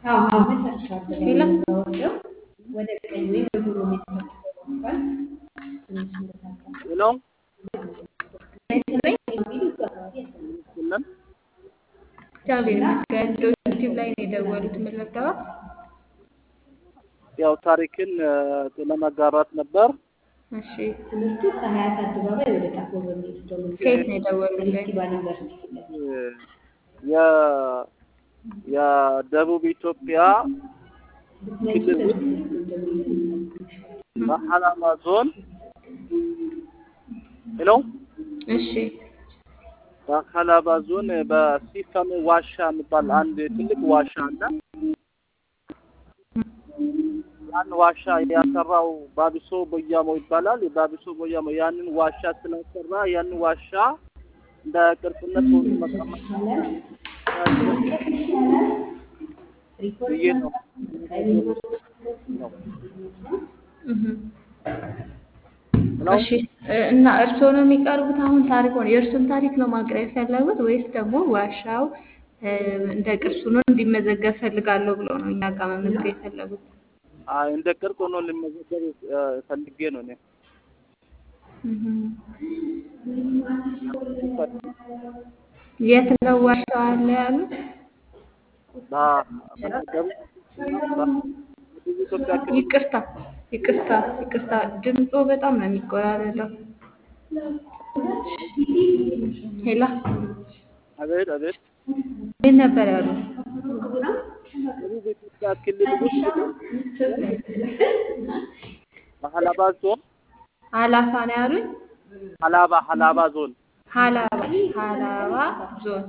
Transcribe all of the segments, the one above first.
ሌላ ሄሎ አይሰማኝ የለም እግዚአብሔር ይመስገን። ዩቲዩብ ላይ ነው የደወሉት። ምን ልርዳዋ? ያው ታሪክን እ፣ ለመጋራት ነበር። እሺ ትምህርቱ ከሀያት አደባባይ ወደ ጣፎ በሚወስደው ከየት ነው የደወሉልኝ? ፌስቲቫል ዩኒቨርሲቲ ፊት ለፊት እ፣ የ የደቡብ ኢትዮጵያ ክልል ውስጥ በሀላባ ዞን ሄሎ እሺ በሀላባ ዞን በሲፈም ዋሻ የሚባል አንድ ትልቅ ዋሻ አለ። ያን ዋሻ ያሰራው ባቢሶ ቦያሞ ይባላል። የባቢሶ ቦያሞ ያንን ዋሻ ስለሰራ ያንን ዋሻ እንደ ቅርጽነት ሆኖ መቀመጥ ብዬ ነው ነው። እህ ሄሎ እሺ እ፣ እና እርስዎ ነው የሚቀርቡት? አሁን ታሪክ ሆነ የእርሱን ታሪክ ነው ማቅረብ የፈለጉት ወይስ ደግሞ ዋሻው እ፣ እንደ ቅርሱ ነው እንዲመዘገብ ፈልጋለሁ ብለው ነው እኛ ጋር መመዝገብ የፈለጉት? አይ እንደ ቅርጽ ሆኖ ልመዘገብ እ፣ ፈልጌ ነው እኔ እህ የት ነው ዋሻው አለ ያሉት? በ- በደቡብ በደቡብ ኢትዮጵያ ክልል ይቅርታ ይቅርታ ይቅርታ፣ ድምፆ በጣም ነው የሚቆራረጠው። ሄላ አቤት አቤት ምን ነበር ያሉት? ደቡብ ኢትዮጵያ ክልል ውስጥ በሀላባ ዞን አላፋ ነው ያሉኝ? ሀላባ ሀላባ ዞን ሀላባ ሀላባ ዞን።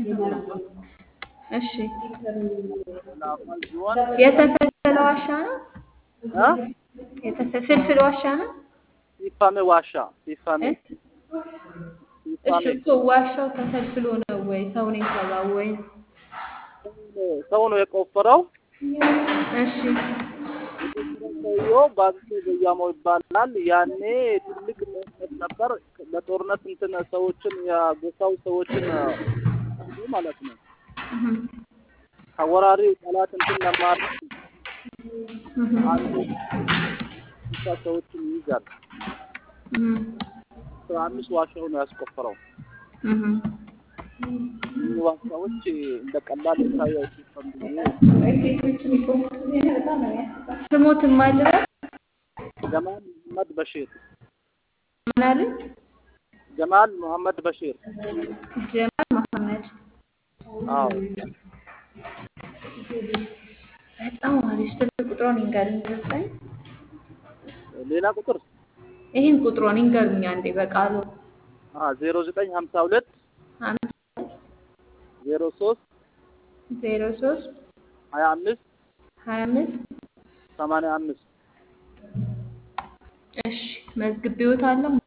እሺ ሀላባ ዞን የተፈለፈለ ዋሻ ነው? እ የተፈለፈለ ዋሻ ነው? ሲፋሜ ዋሻ ሲፋሜ እ? እሺ ሲፋሜ እኮ ዋሻው ተፈልፍሎ ነው ወይ ሰው ነው የሰራው ወይ? ሰው ነው የቆፈረው። እሺ ሰውየው ባቢሶ ቦያሞ ይባላል። ያኔ ትልቅ ጦርነት ነበር። በጦርነት እንትን ሰዎችን የጎሳው ሰዎችን እ፣ ማለት ነው እህ ከወራሪ ጠላት እንትን ለማድረግ እህ አንዱ ብቻ ሰዎችን ይይዛል። እህ አስራ አምስት ዋሻው ነው ያስቆፈረው። እህ እኚህ ዋሻዎች እንደ ቀላል ይታዩ አይችልም ብዬ ስሞትም አልበል ጀማል መሐመድ በሺር ምን አሉኝ? ጀማል መሐመድ በሺር ጀማል መሐመድ አዎ በጣም አሪፍ። ስልክ ቁጥሮን ይንገሩኝ ዘጠኝ ሌላ ቁጥር ይህን ቁጥሮን ይንገሩኝ አንዴ በቃሉ ዜሮ ዘጠኝ ሀምሳ ሁለት አምስት ዜሮ ሶስት ዜሮ ሶስት ሀያ አምስት ሀያ አምስት ሰማንያ አምስት እሺ መዝግቤዎታለሁ።